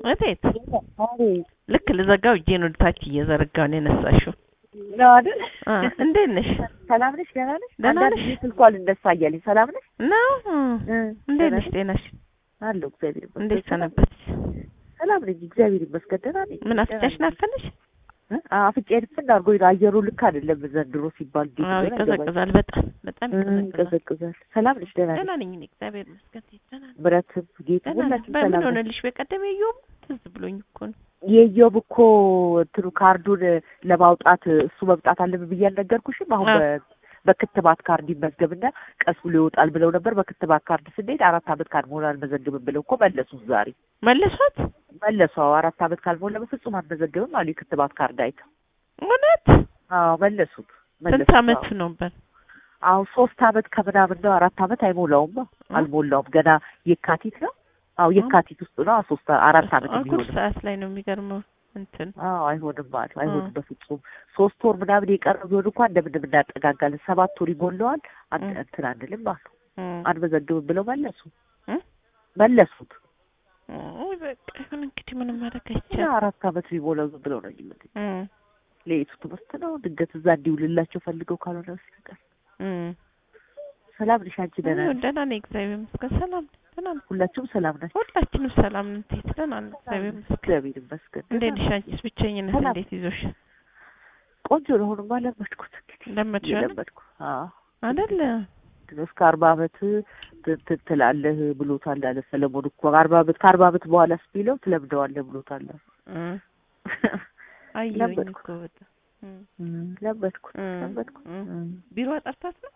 እቴት አቤት ልክ ልዘጋው እጄን ወደ ታች እየዘረጋው ነው የነሳሽው። ነው አይደል? አ እንዴት ነሽ? ሰላም ነሽ? ደህና ነሽ? ደህና አንዳንድ ነሽ? ጊዜ ስልኳ ልነሳ እያለኝ ሰላም ነሽ? ነው እ እንዴት ደህና ነሽ? ጤናሽ አለሁ እግዚአብሔር ይመስገን። እንዴት ሰላም ሰነበትሽ? ሰላም ነኝ እግዚአብሔር ይመስገን። ደህና ነኝ። ምን አፍጫሽ ደህና ነኝ። ናፈነሽ? እ? አዎ፣ አፍንጫዬን ፍን አድርጎኝ ነው። አየሩ ልክ አይደለም ዘንድሮ ሲባል እንዴት አዎ እንደሆነ አይገባኝም። ይቀዘቅዛል፣ በጣም በጣም እ፣ ይቀዘቅዛል። ይቀዘቅዛል። ሰላም ነሽ? ደህና ነሽ? ደህና ነኝ እኔ እግዚአብሔር ይመስገን። ደህና ነኝ። ምረትም ጌቱ ደህና ነኝ። ሁላችን በምን ሰላም ነን። ሆነልሽ? በቀደም የየውም ትዝ ብሎኝ እኮ ነው። የኢዮብ እኮ እንትኑ ካርዱን ለማውጣት እሱ መምጣት አለብን ብዬ አልነገርኩሽም? አሁን አዎ። በ- በክትባት ካርድ ይመዝገብና ቀስ ብሎ ይወጣል ብለው ነበር። በክትባት ካርድ ስንሄድ አራት ዓመት ካልሞላ አልመዘግብም ብለው እኮ መለሱት ዛሬ መለሷት? መለሱ። አዎ አራት ዓመት ካልሞላ በፍጹም አልመዘግብም አሉ የክትባት ካርድ አይተው። እውነት? አዎ መለሱት። ስንት መለሱት። አመቱ አዎ። ነበር? አዎ ሶስት ዓመት ከምናምን ነው። አራት ዓመት አይሞላውም። አልሞላውም ገና የካቲት ነው። አዎ የካቲት ውስጥ ነው። ሶስት አራት ዓመት አጉል የሚሆነው ሰዓት ላይ ነው የሚገርመው እንትን አዎ አይሆንም አሉ። አይሆንም እ። በፍጹም ሶስት ወር ምናምን የቀረው ቢሆን እንኳን እንደምንም እናጠጋጋለን። ሰባት ወር ይሞላዋል አን- እ። እንትን አንልም አሉ። እም። አንመዘግብም ብለው መለሱ እ? መለሱት። ውይ በቃ ይሁን እንግዲህ ምንም ማድረግ እና አይቻልም። አራት ዓመት ቢሞላው ዝም ብለው ነው የሚሉት። እም። ለየቱ ትምህርት ነው ድንገት እዛ እንዲውልላቸው ፈልገው ካልሆነ በስተቀር። እም። ሰላም ነሽ አንቺ? ደህና ይሁን ነሽ? ደህና ነኝ እግዚአብሔር ይመስገን። ሰላም ነኝ ደህና ነኝ። ሁላችሁም ሰላም ናቸው? ሁላችንም ሰላም ነን። እንዴት ደህና ነን እግዚአብሔር ይመስገን። እግዚአብሔር ይመስገን። እንዴት ደህና ነሽ አንቺስ? ብቸኝነት ሰላም። እንዴት ይዞሽ? ቆንጆ ነው። አሁንማ ለመድኩት እንግዲህ ለመድሽ አይደል? ለመድኩ። አዎ አይደል? እስከ አርባ አመት ት- ት- ትላለህ ብሎታል አለ ሰለሞን እኮ አርባ አመት ከአርባ አመት በኋላ ስቢለው ትለምደዋለህ ብሎታል። እም። አየሁኝ ለመድኩ። እኮ በጣም እም። ለመድኩት እም። ለመድኩት። እም። እም። ቢሮ ጠርታት ነው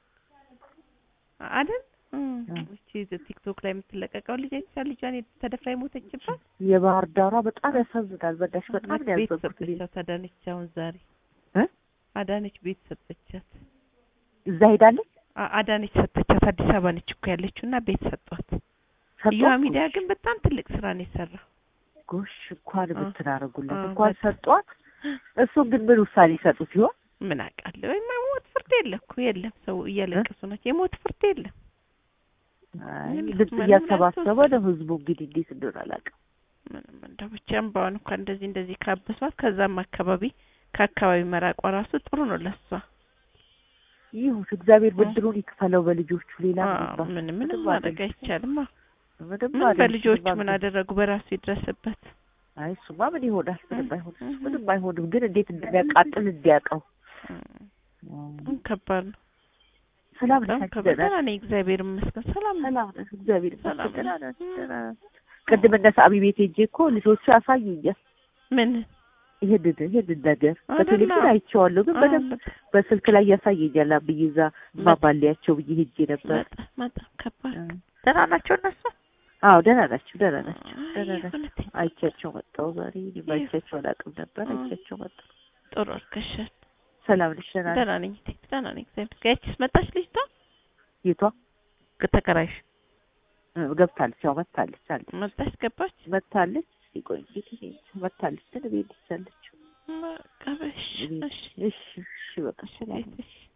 አይደል? እም። እም። እቺ ቲክቶክ ላይ የምትለቀቀው ልጅ አይተሻል? ልጇን ተደፍራ የሞተችባት የባህር ዳሯ በጣም ያሳዝናል። በዳሽ በጣም ነው ቤት ያዘንኩት። እኔ። ሰጠቻት አዳነች። አሁን ዛሬ እ? አዳነች ቤት ሰጠቻት። እዛ ሄዳለች አ- አዳነች ሰጠቻት። አዲስ አበባ ነች እኮ ያለችው እና ቤት ሰጧት። ሰጧት? እዩዋ ሚዲያ ግን በጣም ትልቅ ስራ ነው የሰራው። ጎሽ እንኳን አ- ብትናረጉለት አ- እንኳን በጣም። ሰጧት። እሱን ግን ምን ውሳኔ ይሰጡ ሲሆን ምን አውቃለሁ። ወይ ሞት ፍርድ የለ እኮ የለም። ሰው እያለቀሱ ናቸው። የሞት ፍርድ የለም። አይ ምንም ልብስ ምንም እያሰባሰበ ላልተወሰነ። ነው ህዝቡ እንግዲህ እንዴት እንደሆነ አላውቅም። ምንም እንደው ብቻ እምባዋን እንኳን እንደዚህ እንደዚህ ካበሷት ከዛም አካባቢ ከአካባቢ መራቋ ራሱ ጥሩ ነው ለሷ። ይሁን እግዚአብሔር እ? ብድሩን ይክፈለው በልጆቹ። ሌላ ምን አዎ፣ ይባል? ምንም ምንም ምንም ማድረግ አይደለም። አይቻልም። አዎ። ምንም ምን አይደለም። በልጆቹ ምንም ምን አይደለም። አደረጉ? በራሱ ይድረስበት። አይ እሱማ ምን ይሆናል? ምንም እ? አይሆንም። እ? ምንም አይሆንም። ግን እንዴት እንደሚያቃጥል እንዲያውቀው። በጣም ከባድ ነው። ሰላም በጣም ነሽ? ከባድ ደህና ደህና ነኝ እግዚአብሔር ይመስገን። ሰላም ነኝ። ሰላም ነሽ? እግዚአብሔር ሰላም ይመስገን። ደህና ነኝ። ነሽ? ደህና ነሽ? ቅድም እነ ሳሚ ቤት ሄጄ እኮ ልጆቹ ያሳዩኛል ምን ይሄንን ይሄንን ነገር አይደለ? በቴሌቪዥን አይቼዋለሁ፣ ግን በደንብ አዎ፣ በስልክ ላይ ያሳየኛል። ብዬ እዛ ማባሊያቸው ብዬ ሄጄ ነበር። በጣም በጣም ከባድ እ። ደህና ናቸው እነሱ? አዎ ደህና ናቸው፣ ደህና ናቸው፣ አይ፣ ደህና ናቸው። እውነቴን አይቻቸው መጣሁ ዛሬ። እኔም ይህ- አይቻቸው አላውቅም ነበር። እ። አይቻቸው መጣሁ። ጥሩ አድርገሻል። ሰላም ነሽ? ደህና ነሽ? ደህና ነኝ እቴ፣ ደህና ነኝ እግዚአብሔር ይመስገን። ያቺስ መጣች ልጅቷ የቷ ተከራይሽ እ፣ ገብታለች? ያው መታለች አለች መጣች ገባች? መታለች። ቆይ እንግዲህ እኔ እንጃ፣ መታለች ግን ቤት ያለችው በቃ በሽ እሺ እሺ እሺ እሺ በቃ ሰላም እሺ